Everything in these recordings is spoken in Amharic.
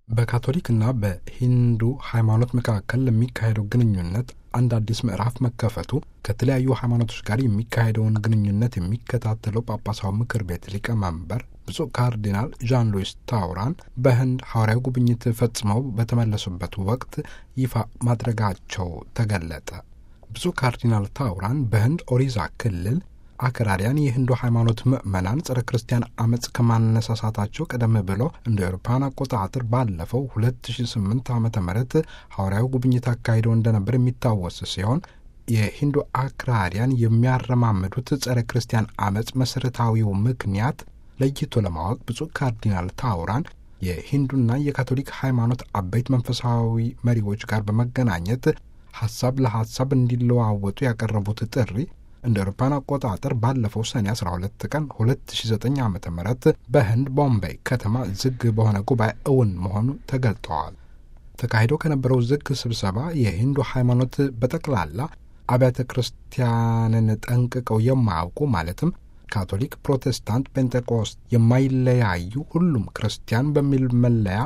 በካቶሊክና በሂንዱ ሃይማኖት መካከል ለሚካሄደው ግንኙነት አንድ አዲስ ምዕራፍ መከፈቱ ከተለያዩ ሃይማኖቶች ጋር የሚካሄደውን ግንኙነት የሚከታተለው ጳጳሳዊ ምክር ቤት ሊቀመንበር ብፁዕ ካርዲናል ዣን ሉዊስ ታውራን በህንድ ሐዋርያዊ ጉብኝት ፈጽመው በተመለሱበት ወቅት ይፋ ማድረጋቸው ተገለጠ። ብፁዕ ካርዲናል ታውራን በህንድ ኦሪዛ ክልል አክራሪያን የህንዱ ሃይማኖት ምዕመናን ጸረ ክርስቲያን አመፅ ከማነሳሳታቸው ቀደም ብሎ እንደ አውሮፓውያን አቆጣጠር ባለፈው 2008 ዓ ም ሐዋርያዊ ጉብኝት አካሂደው እንደነበር የሚታወስ ሲሆን የሂንዱ አክራሪያን የሚያረማምዱት ጸረ ክርስቲያን አመፅ መሠረታዊው ምክንያት ለይቶ ለማወቅ ብፁዕ ካርዲናል ታውራን የሂንዱና የካቶሊክ ሃይማኖት አበይት መንፈሳዊ መሪዎች ጋር በመገናኘት ሐሳብ ለሐሳብ እንዲለዋወጡ ያቀረቡት ጥሪ እንደ አውሮፓውያን አቆጣጠር ባለፈው ሰኔ 12 ቀን 2009 ዓ ም በህንድ ቦምቤይ ከተማ ዝግ በሆነ ጉባኤ እውን መሆኑ ተገልጠዋል። ተካሂዶ ከነበረው ዝግ ስብሰባ የሂንዱ ሃይማኖት በጠቅላላ አብያተ ክርስቲያንን ጠንቅቀው የማያውቁ ማለትም ካቶሊክ፣ ፕሮቴስታንት፣ ፔንቴኮስት የማይለያዩ ሁሉም ክርስቲያን በሚል መለያ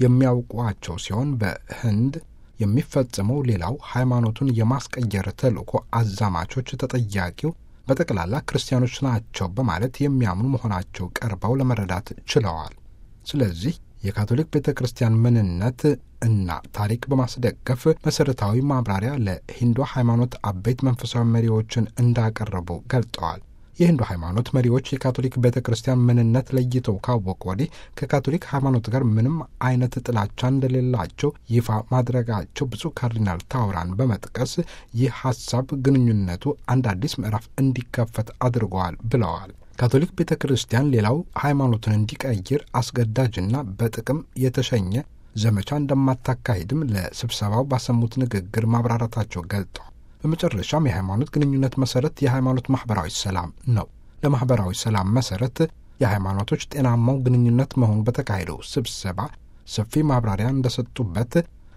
የሚያውቋቸው ሲሆን በህንድ የሚፈጸመው ሌላው ሃይማኖቱን የማስቀየር ተልእኮ አዛማቾች ተጠያቂው በጠቅላላ ክርስቲያኖች ናቸው በማለት የሚያምኑ መሆናቸው ቀርበው ለመረዳት ችለዋል። ስለዚህ የካቶሊክ ቤተ ክርስቲያን ምንነት እና ታሪክ በማስደገፍ መሠረታዊ ማብራሪያ ለሂንዱ ሃይማኖት አበይት መንፈሳዊ መሪዎችን እንዳቀረቡ ገልጠዋል። የሂንዱ ሃይማኖት መሪዎች የካቶሊክ ቤተ ክርስቲያን ምንነት ለይተው ካወቁ ወዲህ ከካቶሊክ ሃይማኖት ጋር ምንም አይነት ጥላቻ እንደሌላቸው ይፋ ማድረጋቸው ብፁዕ ካርዲናል ታውራን በመጥቀስ ይህ ሀሳብ ግንኙነቱ አንድ አዲስ ምዕራፍ እንዲከፈት አድርገዋል ብለዋል። ካቶሊክ ቤተ ክርስቲያን ሌላው ሃይማኖትን እንዲቀይር አስገዳጅና በጥቅም የተሸኘ ዘመቻ እንደማታካሂድም ለስብሰባው ባሰሙት ንግግር ማብራራታቸው ገልጠዋል። በመጨረሻም የሃይማኖት ግንኙነት መሰረት የሃይማኖት ማህበራዊ ሰላም ነው። ለማህበራዊ ሰላም መሰረት የሃይማኖቶች ጤናማው ግንኙነት መሆኑ በተካሄደው ስብሰባ ሰፊ ማብራሪያ እንደሰጡበት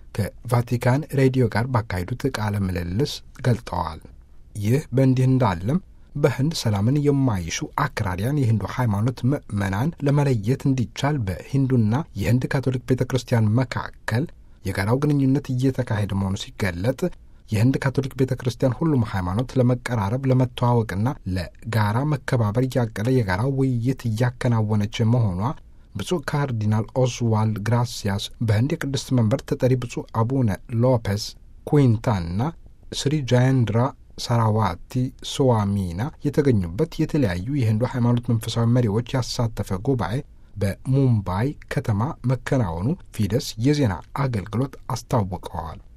ከቫቲካን ሬዲዮ ጋር ባካሄዱት ቃለ ምልልስ ገልጠዋል። ይህ በእንዲህ እንዳለም በህንድ ሰላምን የማይሹ አክራሪያን የሂንዱ ሃይማኖት ምዕመናን ለመለየት እንዲቻል በሂንዱና የህንድ ካቶሊክ ቤተ ክርስቲያን መካከል የጋራው ግንኙነት እየተካሄደ መሆኑ ሲገለጥ የህንድ ካቶሊክ ቤተ ክርስቲያን ሁሉም ሃይማኖት ለመቀራረብ ለመተዋወቅና ለጋራ መከባበር እያቀለ የጋራ ውይይት እያከናወነች መሆኗ ብፁዕ ካርዲናል ኦስዋልድ ግራሲያስ በህንድ የቅድስት መንበር ተጠሪ ብፁዕ አቡነ ሎፔስ ኩዊንታንና ስሪ ጃየንድራ ሳራዋቲ ሶዋሚና የተገኙበት የተለያዩ የህንዱ ሃይማኖት መንፈሳዊ መሪዎች ያሳተፈ ጉባኤ በሙምባይ ከተማ መከናወኑ ፊደስ የዜና አገልግሎት አስታውቀዋል።